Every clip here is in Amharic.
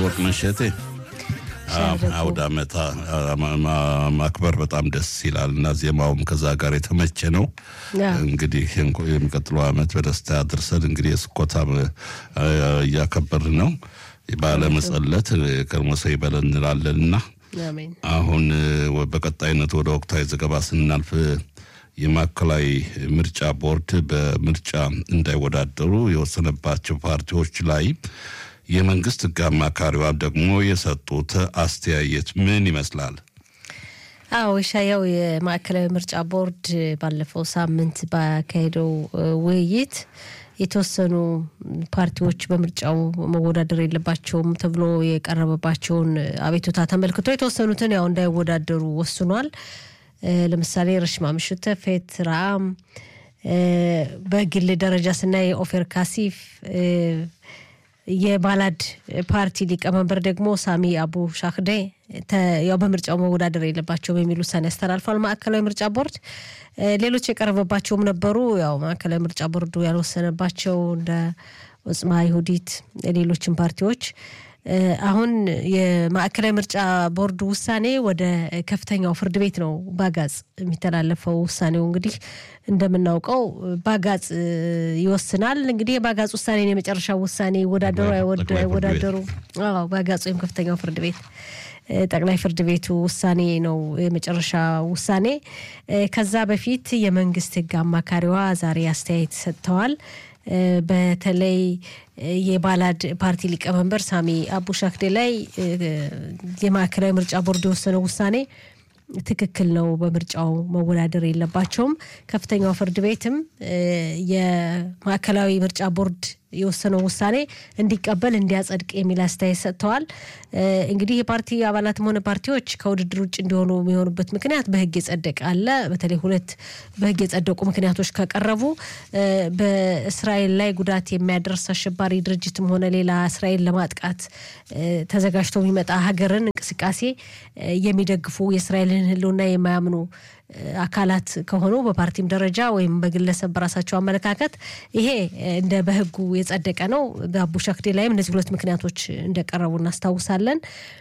ወርቅነሽ እቴ አውደ ዓመት ማክበር በጣም ደስ ይላል እና ዜማውም ከዛ ጋር የተመቸ ነው። እንግዲህ የሚቀጥለው ዓመት በደስታ ያድርሰን። እንግዲህ የስኮታ እያከበርን ነው። በዓለ መጸለት ከርሞሰ ይበለን እንላለን እና አሁን በቀጣይነት ወደ ወቅታዊ ዘገባ ስናልፍ የማዕከላዊ ምርጫ ቦርድ በምርጫ እንዳይወዳደሩ የወሰነባቸው ፓርቲዎች ላይ የመንግስት ሕግ አማካሪዋ ደግሞ የሰጡት አስተያየት ምን ይመስላል? አዎ ሻያው የማዕከላዊ ምርጫ ቦርድ ባለፈው ሳምንት ባካሄደው ውይይት የተወሰኑ ፓርቲዎች በምርጫው መወዳደር የለባቸውም ተብሎ የቀረበባቸውን አቤቱታ ተመልክቶ የተወሰኑትን ያው እንዳይወዳደሩ ወስኗል። ለምሳሌ ረሽማ ምሽተ፣ ፌት ራአም፣ በግል ደረጃ ስናይ ኦፌር ካሲፍ የባላድ ፓርቲ ሊቀመንበር ደግሞ ሳሚ አቡ ሻክዴ ያው በምርጫው መወዳደር የለባቸውም የሚል ውሳኔ ያስተላልፏል ማዕከላዊ ምርጫ ቦርድ። ሌሎች የቀረበባቸውም ነበሩ። ያው ማዕከላዊ ምርጫ ቦርዱ ያልወሰነባቸው እንደ ኦጽማ ይሁዲት፣ ሌሎችም ፓርቲዎች አሁን የማዕከላዊ ምርጫ ቦርዱ ውሳኔ ወደ ከፍተኛው ፍርድ ቤት ነው ባጋጽ የሚተላለፈው። ውሳኔው እንግዲህ እንደምናውቀው ባጋጽ ይወስናል። እንግዲህ የባጋጽ ውሳኔን የመጨረሻው ውሳኔ ይወዳደሩ አይወዳደሩ፣ ባጋጽ ወይም ከፍተኛው ፍርድ ቤት ጠቅላይ ፍርድ ቤቱ ውሳኔ ነው የመጨረሻ ውሳኔ። ከዛ በፊት የመንግስት ሕግ አማካሪዋ ዛሬ አስተያየት ሰጥተዋል። በተለይ የባላድ ፓርቲ ሊቀመንበር ሳሚ አቡ ሻክዴ ላይ የማዕከላዊ ምርጫ ቦርድ የወሰነው ውሳኔ ትክክል ነው፣ በምርጫው መወዳደር የለባቸውም። ከፍተኛው ፍርድ ቤትም የማዕከላዊ ምርጫ ቦርድ የወሰነው ውሳኔ እንዲቀበል እንዲያጸድቅ የሚል አስተያየት ሰጥተዋል። እንግዲህ የፓርቲ አባላትም ሆነ ፓርቲዎች ከውድድር ውጭ እንዲሆኑ የሚሆኑበት ምክንያት በህግ የጸደቀ አለ። በተለይ ሁለት በህግ የጸደቁ ምክንያቶች ከቀረቡ በእስራኤል ላይ ጉዳት የሚያደርስ አሸባሪ ድርጅትም ሆነ ሌላ እስራኤል ለማጥቃት ተዘጋጅቶ የሚመጣ ሀገርን እንቅስቃሴ የሚደግፉ የእስራኤልን ሕልውና የማያምኑ አካላት ከሆኑ በፓርቲም ደረጃ ወይም በግለሰብ በራሳቸው አመለካከት ይሄ እንደ በህጉ የጸደቀ ነው። በአቡ ሻክዴ ላይም እነዚህ ሁለት ምክንያቶች እንደቀረቡ እናስታውሳለን።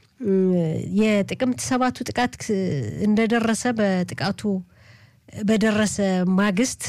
የጥቅምት ሰባቱ ጥቃት እንደደረሰ በጥቃቱ በደረሰ ማግስት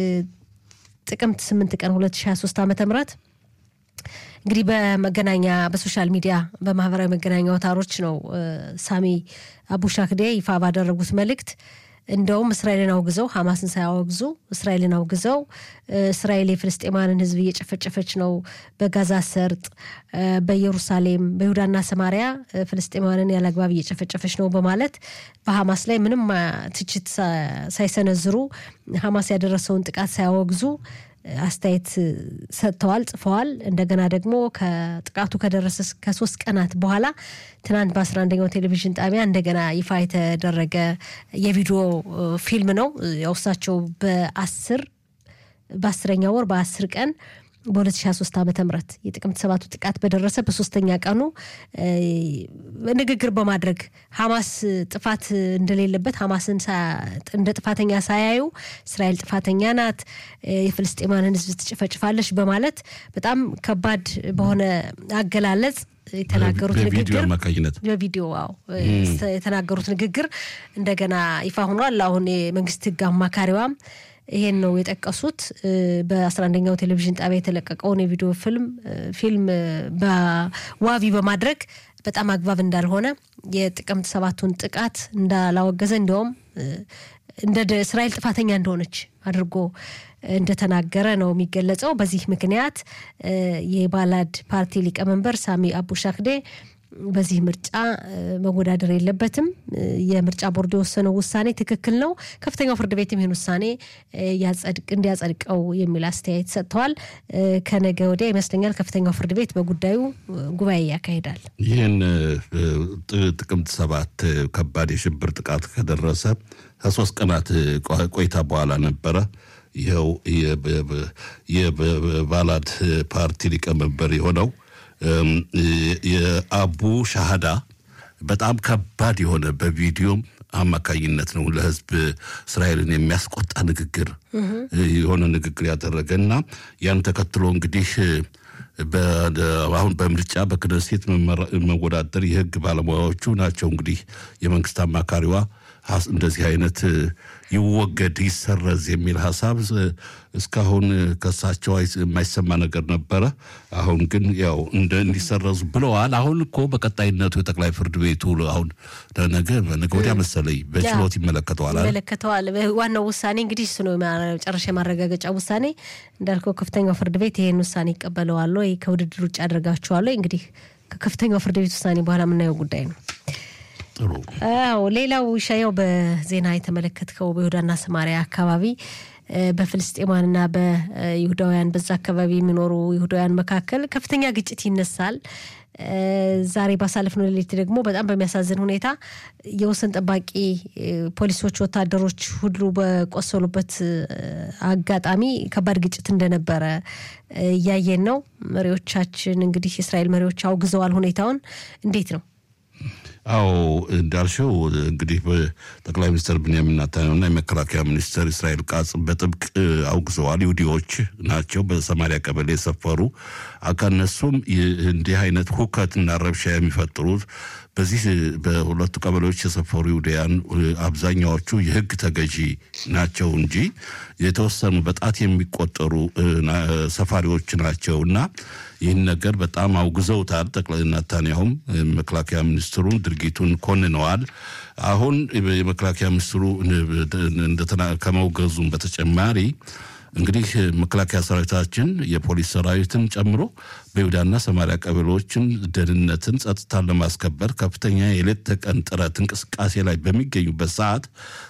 ጥቅምት ስምንት ቀን 2023 ዓመተ ምህረት እንግዲህ በመገናኛ በሶሻል ሚዲያ በማህበራዊ መገናኛ አውታሮች ነው ሳሚ አቡ ሻክዴ ይፋ ባደረጉት መልእክት እንደውም እስራኤልን አውግዘው ሐማስን ሳያወግዙ እስራኤልን አውግዘው እስራኤል የፍልስጤማንን ሕዝብ እየጨፈጨፈች ነው፣ በጋዛ ሰርጥ፣ በኢየሩሳሌም፣ በይሁዳና ሰማሪያ ፍልስጤማንን ያለአግባብ እየጨፈጨፈች ነው በማለት በሐማስ ላይ ምንም ትችት ሳይሰነዝሩ ሐማስ ያደረሰውን ጥቃት ሳያወግዙ አስተያየት ሰጥተዋል፣ ጽፈዋል። እንደገና ደግሞ ከጥቃቱ ከደረሰ ከሶስት ቀናት በኋላ ትናንት በአስራ አንደኛው ቴሌቪዥን ጣቢያ እንደገና ይፋ የተደረገ የቪዲዮ ፊልም ነው። ያው እሳቸው በአስር በአስረኛ ወር በአስር ቀን በ2023 ዓ ም የጥቅምት ሰባቱ ጥቃት በደረሰ በሶስተኛ ቀኑ ንግግር በማድረግ ሐማስ ጥፋት እንደሌለበት ሐማስን እንደ ጥፋተኛ ሳያዩ እስራኤል ጥፋተኛ ናት፣ የፍልስጤማንን ሕዝብ ትጨፈጭፋለች በማለት በጣም ከባድ በሆነ አገላለጽ የተናገሩት ንግግር በቪዲዮ ዋው የተናገሩት ንግግር እንደገና ይፋ ሆኗል። አሁን የመንግስት ሕግ አማካሪዋም ይሄን ነው የጠቀሱት። በአስራ አንደኛው ቴሌቪዥን ጣቢያ የተለቀቀውን የቪዲዮ ፊልም ፊልም በዋቢ በማድረግ በጣም አግባብ እንዳልሆነ የጥቅምት ሰባቱን ጥቃት እንዳላወገዘ እንዲያውም እንደ እስራኤል ጥፋተኛ እንደሆነች አድርጎ እንደተናገረ ነው የሚገለጸው። በዚህ ምክንያት የባላድ ፓርቲ ሊቀመንበር ሳሚ አቡ ሻክዴ በዚህ ምርጫ መወዳደር የለበትም። የምርጫ ቦርድ የወሰነው ውሳኔ ትክክል ነው። ከፍተኛው ፍርድ ቤትም ይህን ውሳኔ እንዲያጸድቀው የሚል አስተያየት ሰጥተዋል። ከነገ ወዲያ ይመስለኛል ከፍተኛው ፍርድ ቤት በጉዳዩ ጉባኤ ያካሂዳል። ይህን ጥቅምት ሰባት ከባድ የሽብር ጥቃት ከደረሰ ከሶስት ቀናት ቆይታ በኋላ ነበረ ይኸው የባላድ ፓርቲ ሊቀመንበር የሆነው የአቡ ሻሃዳ በጣም ከባድ የሆነ በቪዲዮም አማካኝነት ነው ለሕዝብ እስራኤልን የሚያስቆጣ ንግግር የሆነ ንግግር ያደረገ እና ያን ተከትሎ እንግዲህ አሁን በምርጫ በክነሴት መወዳደር የህግ ባለሙያዎቹ ናቸው። እንግዲህ የመንግስት አማካሪዋ እንደዚህ አይነት ይወገድ ይሰረዝ የሚል ሀሳብ እስካሁን ከሳቸው የማይሰማ ነገር ነበረ። አሁን ግን ያው እንደ እንዲሰረዙ ብለዋል። አሁን እኮ በቀጣይነቱ የጠቅላይ ፍርድ ቤቱ አሁን ነገ ነገ ወዲያ መሰለኝ በችሎት ይመለከተዋል ይመለከተዋል። ዋናው ውሳኔ እንግዲህ እሱ ነው መጨረሻ የማረጋገጫ ውሳኔ። እንዳልከው ከፍተኛው ፍርድ ቤት ይህን ውሳኔ ይቀበለዋል ወይ ከውድድር ውጭ ያደርጋቸዋል ወይ? እንግዲህ ከከፍተኛው ፍርድ ቤት ውሳኔ በኋላ የምናየው ጉዳይ ነው። ጥሩ አዎ ሌላው ሻያው በዜና የተመለከትከው በይሁዳና ሰማሪያ አካባቢ በፍልስጤማንና በይሁዳውያን በዛ አካባቢ የሚኖሩ ይሁዳውያን መካከል ከፍተኛ ግጭት ይነሳል። ዛሬ ባሳለፍነው ሌሊት ደግሞ በጣም በሚያሳዝን ሁኔታ የወሰን ጠባቂ ፖሊሶች፣ ወታደሮች ሁሉ በቆሰሉበት አጋጣሚ ከባድ ግጭት እንደነበረ እያየን ነው። መሪዎቻችን እንግዲህ የእስራኤል መሪዎች አውግዘዋል ሁኔታውን። እንዴት ነው? አዎ እንዳልሽው እንግዲህ በጠቅላይ ሚኒስትር ብንያሚን ኔታንያሁና የመከላከያ ሚኒስትር እስራኤል ቃጽ በጥብቅ አውግዘዋል። ይሁዲዎች ናቸው በሰማሪያ ቀበሌ የሰፈሩ ከእነሱም እንዲህ አይነት ሁከትና ረብሻ የሚፈጥሩት በዚህ በሁለቱ ቀበሌዎች የሰፈሩ ይሁዳያን አብዛኛዎቹ የሕግ ተገዢ ናቸው እንጂ የተወሰኑ በጣት የሚቆጠሩ ሰፋሪዎች ናቸው እና ይህን ነገር በጣም አውግዘውታል። ጠቅላይ ኔታንያሁም መከላከያ ሚኒስትሩን ድርጊቱን ኮንነዋል። አሁን የመከላከያ ሚኒስትሩ ከመውገዙም በተጨማሪ እንግዲህ መከላከያ ሰራዊታችን የፖሊስ ሰራዊትን ጨምሮ በይሁዳና ሰማሪያ ቀበሌዎችን ደህንነትን፣ ጸጥታን ለማስከበር ከፍተኛ የሌት ተቀን ጥረት እንቅስቃሴ ላይ በሚገኙበት ሰዓት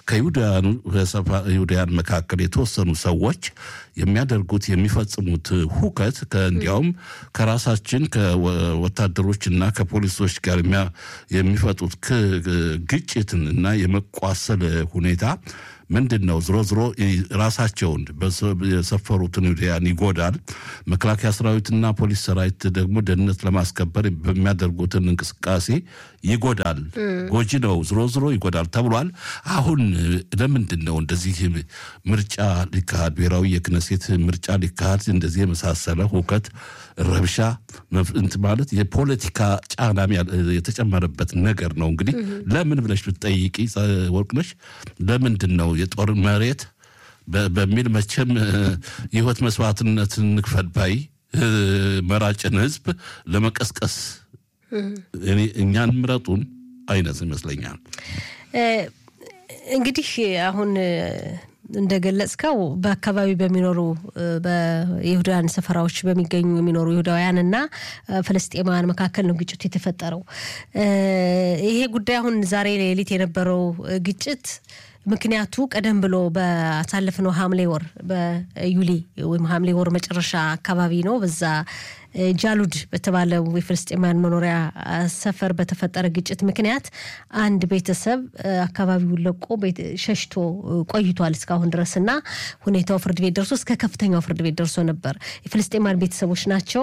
ከይሁዳያን መካከል የተወሰኑ ሰዎች የሚያደርጉት የሚፈጽሙት ሁከት እንዲያውም ከራሳችን ከወታደሮችና ከፖሊሶች ጋር የሚፈጡት ግጭትን እና የመቋሰል ሁኔታ ምንድን ነው? ዝሮ ዝሮ ራሳቸውን የሰፈሩትን ይሁዳያን ይጎዳል። መከላከያ ሰራዊትና ፖሊስ ሰራዊት ደግሞ ደህንነት ለማስከበር በሚያደርጉትን እንቅስቃሴ ይጎዳል። ጎጂ ነው፣ ዝሮ ዝሮ ይጎዳል ተብሏል። አሁን ለምንድን ነው እንደዚህ ምርጫ ሊካሄድ ብሔራዊ የክነሴት ምርጫ ሊካሄድ እንደዚህ የመሳሰለ ሁከት፣ ረብሻ እንት ማለት የፖለቲካ ጫናም የተጨመረበት ነገር ነው። እንግዲህ ለምን ብለሽ ብትጠይቂ ወርቅነሽ ለምንድን ነው የጦር መሬት በሚል መቼም የህይወት መስዋዕትነት እንክፈል ባይ መራጭን ህዝብ ለመቀስቀስ እኛን ምረጡን አይነት ይመስለኛል። እንግዲህ አሁን እንደገለጽከው በአካባቢ በሚኖሩ በይሁዳውያን ሰፈራዎች በሚገኙ የሚኖሩ ይሁዳውያን እና ፍልስጤማውያን መካከል ነው ግጭቱ የተፈጠረው። ይሄ ጉዳይ አሁን ዛሬ ሌሊት የነበረው ግጭት ምክንያቱ ቀደም ብሎ ባሳለፍነው ሐምሌ ወር በዩሊ ወይም ሐምሌ ወር መጨረሻ አካባቢ ነው በዛ ጃሉድ በተባለው የፍልስጤማውያን መኖሪያ ሰፈር በተፈጠረ ግጭት ምክንያት አንድ ቤተሰብ አካባቢውን ለቆ ሸሽቶ ቆይቷል እስካሁን ድረስ እና ሁኔታው ፍርድ ቤት ደርሶ እስከ ከፍተኛው ፍርድ ቤት ደርሶ ነበር። የፍልስጤማውያን ቤተሰቦች ናቸው።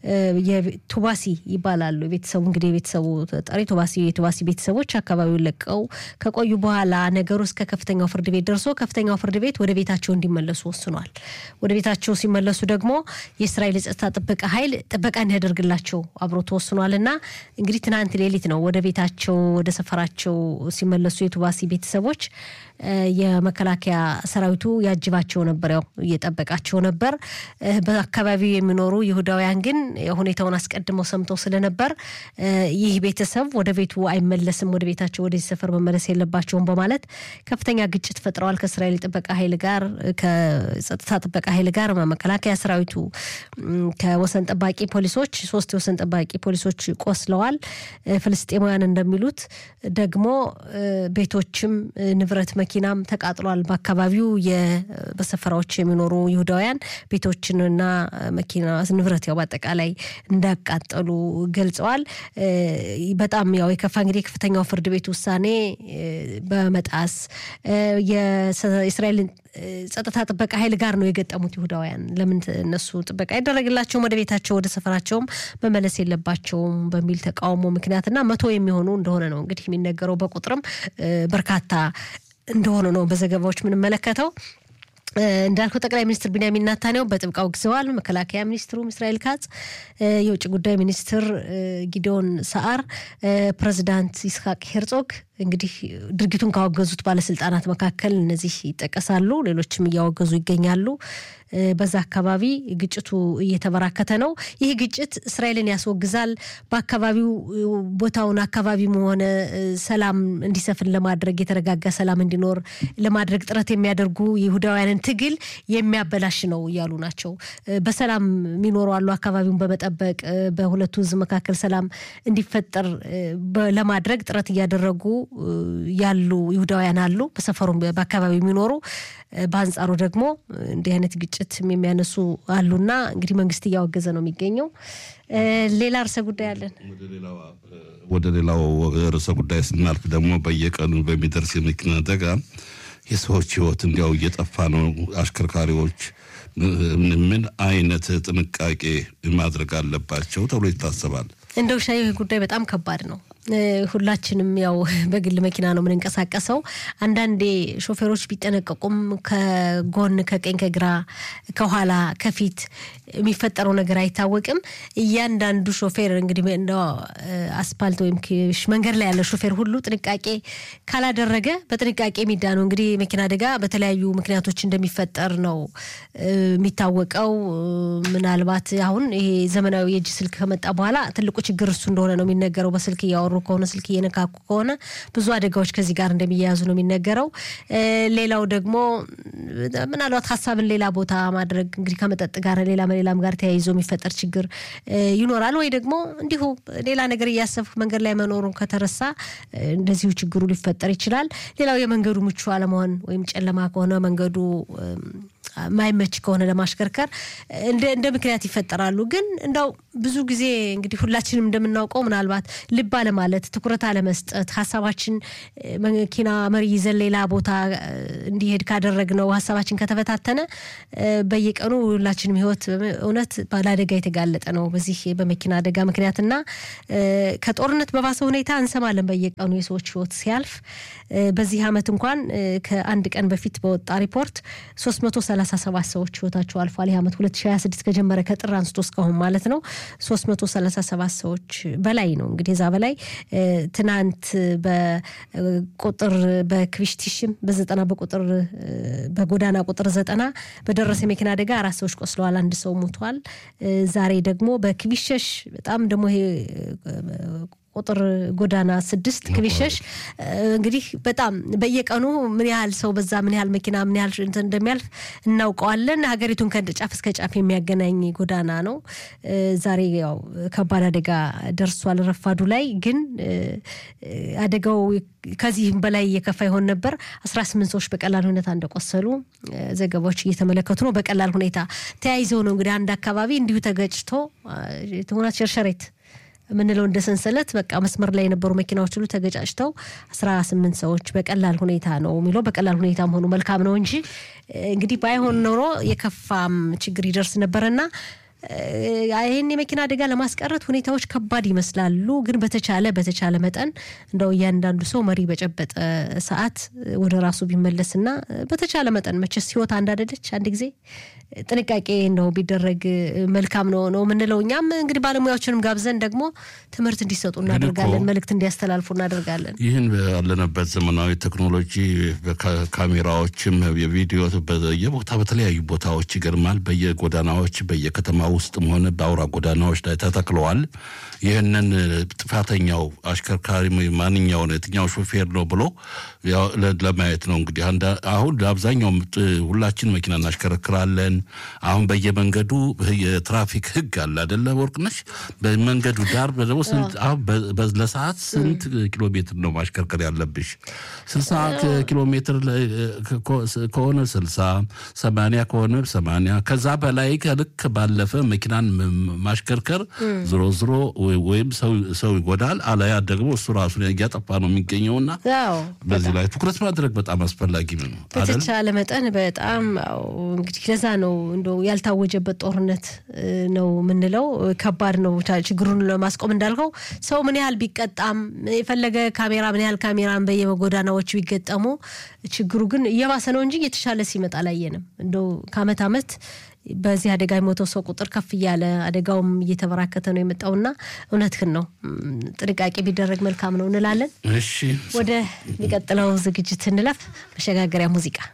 ቱባሲ ይባላሉ። የቤተሰቡ እንግዲህ የቤተሰቡ ጠሪ ቱባሲ የቱባሲ ቤተሰቦች አካባቢውን ለቀው ከቆዩ በኋላ ነገሩ እስከ ከፍተኛው ፍርድ ቤት ደርሶ ከፍተኛው ፍርድ ቤት ወደ ቤታቸው እንዲመለሱ ወስኗል። ወደ ቤታቸው ሲመለሱ ደግሞ የእስራኤል የጸጥታ ጥበቃ ኃይል ጥበቃ እንዲያደርግላቸው አብሮ ተወስኗል እና እንግዲህ ትናንት ሌሊት ነው ወደ ቤታቸው ወደ ሰፈራቸው ሲመለሱ የቱባሲ ቤተሰቦች የመከላከያ ሰራዊቱ ያጅባቸው ነበር፣ ያው እየጠበቃቸው ነበር። በአካባቢው የሚኖሩ ይሁዳውያን ግን ሁኔታውን አስቀድመው ሰምተው ስለነበር ይህ ቤተሰብ ወደ ቤቱ አይመለስም፣ ወደ ቤታቸው ወደዚህ ሰፈር መመለስ የለባቸውም በማለት ከፍተኛ ግጭት ፈጥረዋል ከእስራኤል ጥበቃ ኃይል ጋር ከጸጥታ ጥበቃ ኃይል ጋር መከላከያ ሰራዊቱ ከወሰን ጠባቂ ፖሊሶች ሶስት የወሰን ጠባቂ ፖሊሶች ቆስለዋል። ፍልስጤማውያን እንደሚሉት ደግሞ ቤቶችም ንብረት መኪናም ተቃጥሏል። በአካባቢው በሰፈራዎች የሚኖሩ ይሁዳውያን ቤቶችንና መኪና ንብረት ያው በአጠቃላይ እንዳቃጠሉ ገልጸዋል። በጣም ያው የከፋ እንግዲህ የከፍተኛው ፍርድ ቤት ውሳኔ በመጣስ የእስራኤልን ጸጥታ ጥበቃ ኃይል ጋር ነው የገጠሙት ይሁዳውያን። ለምን እነሱ ጥበቃ አይደረግላቸውም? ወደ ቤታቸው ወደ ሰፈራቸውም መመለስ የለባቸውም በሚል ተቃውሞ ምክንያትና መቶ የሚሆኑ እንደሆነ ነው እንግዲህ የሚነገረው በቁጥርም በርካታ እንደሆነ ነው በዘገባዎች የምንመለከተው። እንዳልከው ጠቅላይ ሚኒስትር ቢንያሚን ናታንያሁ በጥብቅ አውግዘዋል። መከላከያ ሚኒስትሩም እስራኤል ካጽ፣ የውጭ ጉዳይ ሚኒስትር ጊዲዮን ሰዓር፣ ፕሬዚዳንት ይስሐቅ ሄርጾግ እንግዲህ ድርጊቱን ካወገዙት ባለስልጣናት መካከል እነዚህ ይጠቀሳሉ። ሌሎችም እያወገዙ ይገኛሉ። በዛ አካባቢ ግጭቱ እየተበራከተ ነው። ይህ ግጭት እስራኤልን ያስወግዛል፣ በአካባቢው ቦታውን አካባቢም ሆነ ሰላም እንዲሰፍን ለማድረግ የተረጋጋ ሰላም እንዲኖር ለማድረግ ጥረት የሚያደርጉ የይሁዳውያንን ትግል የሚያበላሽ ነው እያሉ ናቸው። በሰላም የሚኖሩ አሉ። አካባቢውን በመጠበቅ በሁለቱ ሕዝብ መካከል ሰላም እንዲፈጠር ለማድረግ ጥረት እያደረጉ ያሉ ይሁዳውያን አሉ፣ በሰፈሩ በአካባቢ የሚኖሩ በአንጻሩ ደግሞ እንዲህ አይነት ግጭት የሚያነሱ አሉና እንግዲህ መንግስት እያወገዘ ነው የሚገኘው። ሌላ ርዕሰ ጉዳይ አለን። ወደ ሌላው ርዕሰ ጉዳይ ስናልፍ ደግሞ በየቀኑ በሚደርስ የመኪና አደጋ የሰዎች ህይወት እንዲያው እየጠፋ ነው። አሽከርካሪዎች ምን አይነት ጥንቃቄ ማድረግ አለባቸው ተብሎ ይታሰባል? እንደው ሻይ ይህ ጉዳይ በጣም ከባድ ነው። ሁላችንም ያው በግል መኪና ነው የምንንቀሳቀሰው። አንዳንዴ ሾፌሮች ቢጠነቀቁም ከጎን ከቀኝ፣ ከግራ፣ ከኋላ፣ ከፊት የሚፈጠረው ነገር አይታወቅም። እያንዳንዱ ሾፌር እንግዲህ እንደ አስፓልት ወይም መንገድ ላይ ያለ ሾፌር ሁሉ ጥንቃቄ ካላደረገ በጥንቃቄ የሚዳነው እንግዲህ የመኪና አደጋ በተለያዩ ምክንያቶች እንደሚፈጠር ነው የሚታወቀው። ምናልባት አሁን ይሄ ዘመናዊ የእጅ ስልክ ከመጣ በኋላ ትልቁ ችግር እሱ እንደሆነ ነው የሚነገረው። በስልክ እያወሩ ከሆነ ስልክ እየነካኩ ከሆነ ብዙ አደጋዎች ከዚህ ጋር እንደሚያያዙ ነው የሚነገረው። ሌላው ደግሞ ምናልባት ሀሳብን ሌላ ቦታ ማድረግ እንግዲህ ከመጠጥ ጋር ሌላ ሌላም ጋር ተያይዞ የሚፈጠር ችግር ይኖራል። ወይ ደግሞ እንዲሁ ሌላ ነገር እያሰብክ መንገድ ላይ መኖሩን ከተረሳ እንደዚሁ ችግሩ ሊፈጠር ይችላል። ሌላው የመንገዱ ምቹ አለመሆን ወይም ጨለማ ከሆነ መንገዱ ማይመች ከሆነ ለማሽከርከር እንደ ምክንያት ይፈጠራሉ። ግን እንደው ብዙ ጊዜ እንግዲህ ሁላችንም እንደምናውቀው ምናልባት ልብ አለማለት፣ ትኩረት አለመስጠት፣ ሀሳባችን መኪና መሪ ይዘን ሌላ ቦታ እንዲሄድ ካደረግነው ሀሳባችን ከተበታተነ በየቀኑ ሁላችንም ሕይወት እውነት ለአደጋ የተጋለጠ ነው በዚህ በመኪና አደጋ ምክንያትና ከጦርነት በባሰ ሁኔታ እንሰማለን በየቀኑ የሰዎች ሕይወት ሲያልፍ። በዚህ ዓመት እንኳን ከአንድ ቀን በፊት በወጣ ሪፖርት 337 ሰዎች ህይወታቸው አልፏል። ይህ ዓመት 2026 ከጀመረ ከጥር አንስቶ እስካሁን ማለት ነው 337 ሰዎች በላይ ነው። እንግዲህ እዛ በላይ ትናንት በቁጥር በክቪሽቲሽም በዘጠና በቁጥር በጎዳና ቁጥር ዘጠና በደረሰ የመኪና አደጋ አራት ሰዎች ቆስለዋል፣ አንድ ሰው ሞቷል። ዛሬ ደግሞ በክቪሸሽ በጣም ደግሞ ይሄ ቁጥር ጎዳና ስድስት ክቢሸሽ እንግዲህ በጣም በየቀኑ ምን ያህል ሰው በዛ ምን ያህል መኪና ምን ያህል እንትን እንደሚያልፍ እናውቀዋለን። ሀገሪቱን ከጫፍ እስከ ጫፍ የሚያገናኝ ጎዳና ነው። ዛሬ ያው ከባድ አደጋ ደርሷል ረፋዱ ላይ ግን አደጋው ከዚህም በላይ እየከፋ ይሆን ነበር። አስራ ስምንት ሰዎች በቀላል ሁኔታ እንደቆሰሉ ዘገባዎች እየተመለከቱ ነው። በቀላል ሁኔታ ተያይዘው ነው እንግዲህ አንድ አካባቢ እንዲሁ ተገጭቶ ትሆናት ሸርሸሬት የምንለው እንደ ሰንሰለት በቃ መስመር ላይ የነበሩ መኪናዎች ሁሉ ተገጫጭተው አስራ ስምንት ሰዎች በቀላል ሁኔታ ነው የሚለው በቀላል ሁኔታ መሆኑ መልካም ነው እንጂ እንግዲህ ባይሆን ኖሮ የከፋም ችግር ይደርስ ነበረና ይህን የመኪና አደጋ ለማስቀረት ሁኔታዎች ከባድ ይመስላሉ። ግን በተቻለ በተቻለ መጠን እንደው እያንዳንዱ ሰው መሪ በጨበጠ ሰዓት ወደ ራሱ ቢመለስና በተቻለ መጠን መቼስ ሕይወት አንድ አይደለች። አንድ ጊዜ ጥንቃቄ እንደው ቢደረግ መልካም ነው ነው የምንለው። እኛም እንግዲህ ባለሙያዎችንም ጋብዘን ደግሞ ትምህርት እንዲሰጡ እናደርጋለን፣ መልእክት እንዲያስተላልፉ እናደርጋለን። ይህን ባለንበት ዘመናዊ ቴክኖሎጂ ካሜራዎችም የቪዲዮ በየቦታ በተለያዩ ቦታዎች ይገርማል። በየጎዳናዎች በየከተማ ውስጥም ሆነ በአውራ ጎዳናዎች ላይ ተተክለዋል። ይህንን ጥፋተኛው አሽከርካሪ ማንኛውን የትኛው ሾፌር ነው ብሎ ለማየት ነው እንግዲህ አሁን አብዛኛው ሁላችን መኪና እናሽከረክራለን። አሁን በየመንገዱ የትራፊክ ሕግ አለ አደለ ወርቅነሽ? በመንገዱ ዳር ደግሞ ለሰዓት ስንት ኪሎ ሜትር ነው ማሽከርከር ያለብሽ? ስልሳ ኪሎ ሜትር ከሆነ ስልሳ ሰማንያ ከሆነ ሰማንያ ከዛ በላይ ከልክ ባለፈ መኪናን ማሽከርከር ዝሮ ዝሮ ወይም ሰው ይጎዳል፣ አለያ ደግሞ እሱ ራሱን እያጠፋ ነው የሚገኘውና በዚህ ላይ ትኩረት ማድረግ በጣም አስፈላጊ ነው። በተቻለ መጠን በጣም እንግዲህ ለዛ ነው ነው እንደው ያልታወጀበት ጦርነት ነው የምንለው። ከባድ ነው ችግሩን ለማስቆም እንዳልከው ሰው ምን ያህል ቢቀጣም የፈለገ ካሜራ ምን ያህል ካሜራን በየጎዳናዎቹ ቢገጠሙ ችግሩ ግን እየባሰ ነው እንጂ እየተሻለ ሲመጣ አላየንም። እንደው ከአመት አመት በዚህ አደጋ የሞተው ሰው ቁጥር ከፍ እያለ አደጋውም እየተበራከተ ነው የመጣውና እውነትህን ነው። ጥንቃቄ ቢደረግ መልካም ነው እንላለን። እሺ ወደ ሚቀጥለው ዝግጅት እንለፍ። መሸጋገሪያ ሙዚቃ